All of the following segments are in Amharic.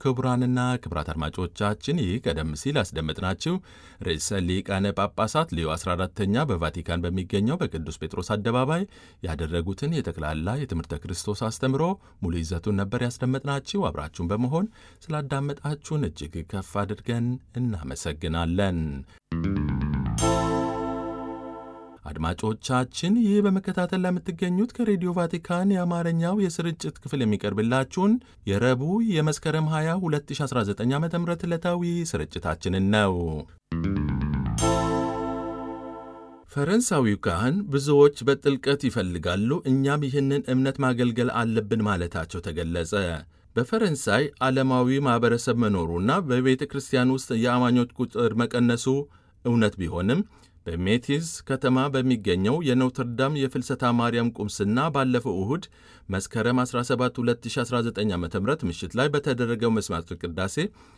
ክቡራንና ክቡራት አድማጮቻችን ይህ ቀደም ሲል ያስደመጥናችሁ ርዕሰ ሊቃነ ጳጳሳት ሌዮ 14ተኛ በቫቲካን በሚገኘው በቅዱስ ጴጥሮስ አደባባይ ያደረጉትን የጠቅላላ የትምህርተ ክርስቶስ አስተምሮ ሙሉ ይዘቱን ነበር ያስደመጥናችሁ። አብራችሁን በመሆን ስላዳመጣችሁን እጅግ ከፍ አድርገን እናመሰግናለን። አድማጮቻችን ይህ በመከታተል ለምትገኙት ከሬዲዮ ቫቲካን የአማርኛው የስርጭት ክፍል የሚቀርብላችሁን የረቡዕ የመስከረም 20 2019 ዓ ም ዕለታዊ ስርጭታችንን ነው። ፈረንሳዊው ካህን ብዙዎች በጥልቀት ይፈልጋሉ፣ እኛም ይህንን እምነት ማገልገል አለብን ማለታቸው ተገለጸ። በፈረንሳይ ዓለማዊ ማኅበረሰብ መኖሩና በቤተ ክርስቲያን ውስጥ የአማኞች ቁጥር መቀነሱ እውነት ቢሆንም በሜቲዝ ከተማ በሚገኘው የኖትርዳም የፍልሰታ ማርያም ቁምስና ባለፈው እሁድ መስከረም 17 2019 ዓ ም ምሽት ላይ በተደረገው መስዋዕተ ቅዳሴ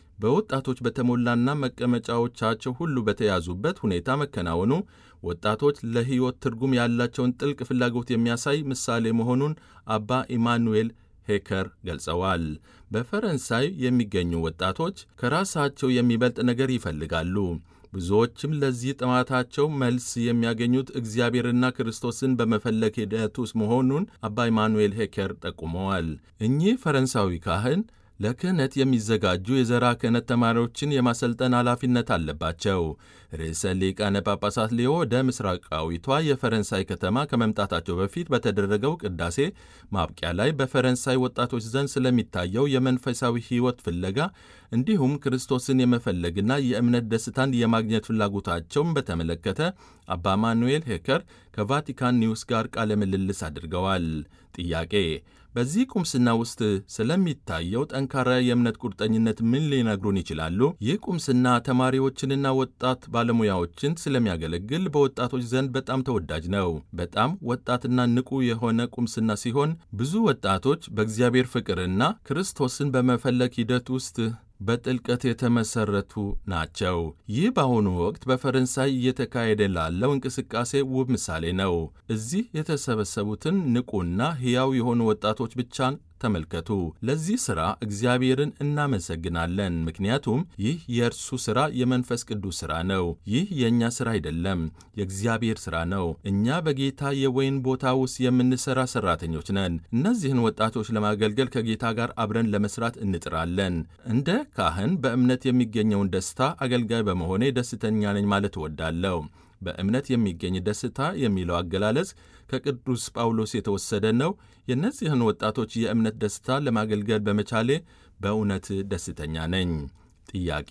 በወጣቶች በተሞላና መቀመጫዎቻቸው ሁሉ በተያዙበት ሁኔታ መከናወኑ ወጣቶች ለሕይወት ትርጉም ያላቸውን ጥልቅ ፍላጎት የሚያሳይ ምሳሌ መሆኑን አባ ኢማኑኤል ሄከር ገልጸዋል። በፈረንሳይ የሚገኙ ወጣቶች ከራሳቸው የሚበልጥ ነገር ይፈልጋሉ። ብዙዎችም ለዚህ ጥማታቸው መልስ የሚያገኙት እግዚአብሔርና ክርስቶስን በመፈለግ ሂደት ውስጥ መሆኑን አባ ኢማኑኤል ሄከር ጠቁመዋል። እኚህ ፈረንሳዊ ካህን ለክህነት የሚዘጋጁ የዘራ ክህነት ተማሪዎችን የማሰልጠን ኃላፊነት አለባቸው። ርዕሰ ሊቃነ ጳጳሳት ሊዮ ወደ ምስራቃዊቷ የፈረንሳይ ከተማ ከመምጣታቸው በፊት በተደረገው ቅዳሴ ማብቂያ ላይ በፈረንሳይ ወጣቶች ዘንድ ስለሚታየው የመንፈሳዊ ሕይወት ፍለጋ እንዲሁም ክርስቶስን የመፈለግና የእምነት ደስታን የማግኘት ፍላጎታቸውን በተመለከተ አባ ማኑኤል ሄከር ከቫቲካን ኒውስ ጋር ቃለ ምልልስ አድርገዋል። ጥያቄ በዚህ ቁምስና ውስጥ ስለሚታየው ጠንካራ የእምነት ቁርጠኝነት ምን ሊነግሩን ይችላሉ? ይህ ቁምስና ተማሪዎችንና ወጣት ባለሙያዎችን ስለሚያገለግል በወጣቶች ዘንድ በጣም ተወዳጅ ነው። በጣም ወጣትና ንቁ የሆነ ቁምስና ሲሆን ብዙ ወጣቶች በእግዚአብሔር ፍቅርና ክርስቶስን በመፈለግ ሂደት ውስጥ በጥልቀት የተመሰረቱ ናቸው። ይህ በአሁኑ ወቅት በፈረንሳይ እየተካሄደ ላለው እንቅስቃሴ ውብ ምሳሌ ነው። እዚህ የተሰበሰቡትን ንቁና ሕያው የሆኑ ወጣቶች ብቻን ተመልከቱ። ለዚህ ሥራ እግዚአብሔርን እናመሰግናለን። ምክንያቱም ይህ የእርሱ ሥራ የመንፈስ ቅዱስ ሥራ ነው። ይህ የእኛ ሥራ አይደለም፣ የእግዚአብሔር ሥራ ነው። እኛ በጌታ የወይን ቦታ ውስጥ የምንሠራ ሠራተኞች ነን። እነዚህን ወጣቶች ለማገልገል ከጌታ ጋር አብረን ለመሥራት እንጥራለን። እንደ ካህን በእምነት የሚገኘውን ደስታ አገልጋይ በመሆኔ ደስተኛ ነኝ ማለት እወዳለሁ። በእምነት የሚገኝ ደስታ የሚለው አገላለጽ ከቅዱስ ጳውሎስ የተወሰደ ነው። የእነዚህን ወጣቶች የእምነት ደስታ ለማገልገል በመቻሌ በእውነት ደስተኛ ነኝ። ጥያቄ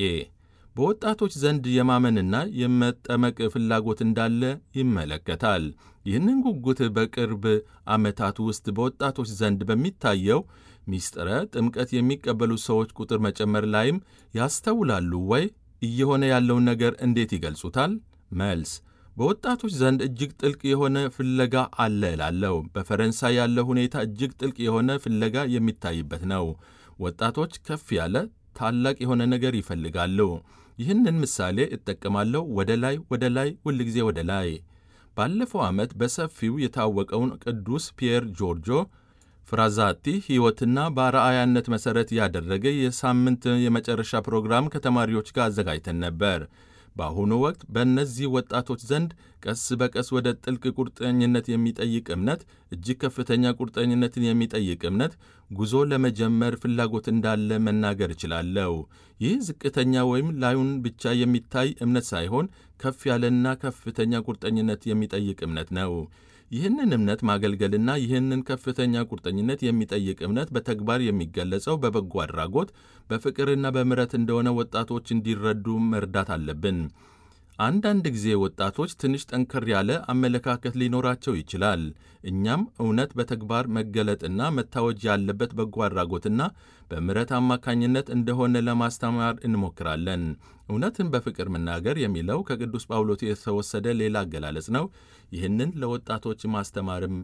በወጣቶች ዘንድ የማመንና የመጠመቅ ፍላጎት እንዳለ ይመለከታል። ይህንን ጉጉት በቅርብ ዓመታት ውስጥ በወጣቶች ዘንድ በሚታየው ሚስጥረ ጥምቀት የሚቀበሉ ሰዎች ቁጥር መጨመር ላይም ያስተውላሉ ወይ? እየሆነ ያለውን ነገር እንዴት ይገልጹታል? መልስ በወጣቶች ዘንድ እጅግ ጥልቅ የሆነ ፍለጋ አለ እላለሁ። በፈረንሳይ ያለው ሁኔታ እጅግ ጥልቅ የሆነ ፍለጋ የሚታይበት ነው። ወጣቶች ከፍ ያለ ታላቅ የሆነ ነገር ይፈልጋሉ። ይህንን ምሳሌ እጠቀማለሁ። ወደ ላይ ወደ ላይ፣ ሁልጊዜ ወደ ላይ። ባለፈው ዓመት በሰፊው የታወቀውን ቅዱስ ፒየር ጆርጆ ፍራዛቲ ሕይወትና በአርአያነት መሠረት ያደረገ የሳምንት የመጨረሻ ፕሮግራም ከተማሪዎች ጋር አዘጋጅተን ነበር። በአሁኑ ወቅት በእነዚህ ወጣቶች ዘንድ ቀስ በቀስ ወደ ጥልቅ ቁርጠኝነት የሚጠይቅ እምነት፣ እጅግ ከፍተኛ ቁርጠኝነትን የሚጠይቅ እምነት ጉዞ ለመጀመር ፍላጎት እንዳለ መናገር እችላለሁ። ይህ ዝቅተኛ ወይም ላዩን ብቻ የሚታይ እምነት ሳይሆን ከፍ ያለና ከፍተኛ ቁርጠኝነት የሚጠይቅ እምነት ነው። ይህንን እምነት ማገልገልና ይህንን ከፍተኛ ቁርጠኝነት የሚጠይቅ እምነት በተግባር የሚገለጸው በበጎ አድራጎት፣ በፍቅርና በምሕረት እንደሆነ ወጣቶች እንዲረዱ መርዳት አለብን። አንዳንድ ጊዜ ወጣቶች ትንሽ ጠንከር ያለ አመለካከት ሊኖራቸው ይችላል። እኛም እውነት በተግባር መገለጥና መታወጅ ያለበት በጎ አድራጎትና በምሕረት አማካኝነት እንደሆነ ለማስተማር እንሞክራለን። እውነትን በፍቅር መናገር የሚለው ከቅዱስ ጳውሎስ የተወሰደ ሌላ አገላለጽ ነው። ይህንን ለወጣቶች ማስተማርም